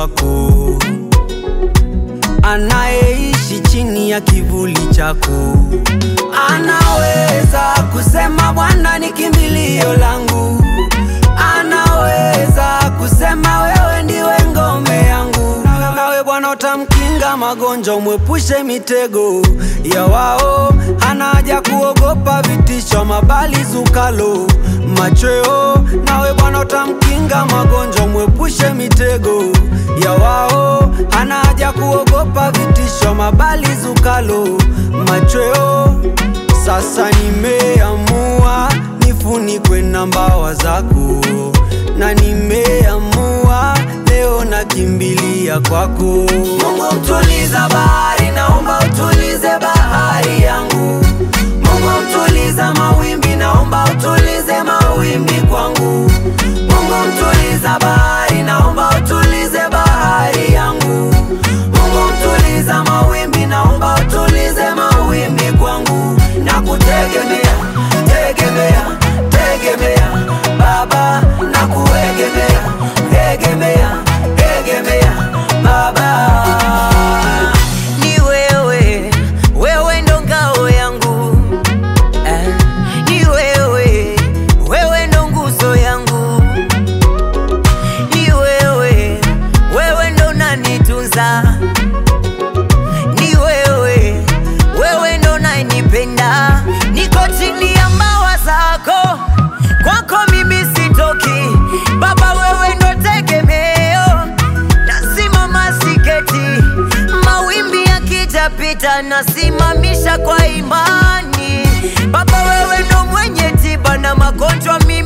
wako, anayeishi chini ya kivuli chako, anaweza kusema Bwana ni kimbilio langu, anaweza kusema wewe ndiwe ngome yangu. Nawe Bwana utamkinga magonjwa, umwepushe mitego ya wao. Hana haja kuogopa vitisho, mabali zukalo machweo. Nawe Bwana utamkinga magonjwa, umwepushe mitego ya wao. Hana haja kuogopa vitisho, mabali zukalo machweo. Sasa nimeamua nifunikwe na mbawa zako, na nimeamua leo nakimbilia kwako. Mungu mtuliza bahari, naomba utulize bahari yangu. Mungu mtuliza mawimbi, naomba utulize mawimbi kwangu. Mungu mtuliza bahari, naomba utulize bahari yangu. Mungu mtuliza mawimbi, naomba utulize mawimbi kwangu. Nakutegemea, tegemea, tegemea Baba, nakuegemea, egemea, egemea Baba. Ni wewe, wewe ndo ngao yangu eh. Ni wewe, wewe ndo nguzo yangu. Ni wewe, wewe ndo unanitunza. Ni wewe, wewe ndo unanipenda. Niko chini ya mbawa zako, kwako mimi sitoki. Baba, wewe ndo tegemeo, nasimama siketi. Mawimbi yakijapita, nasimamisha kwa imani. Baba, wewe ndo mwenye tiba na magonjwa mimi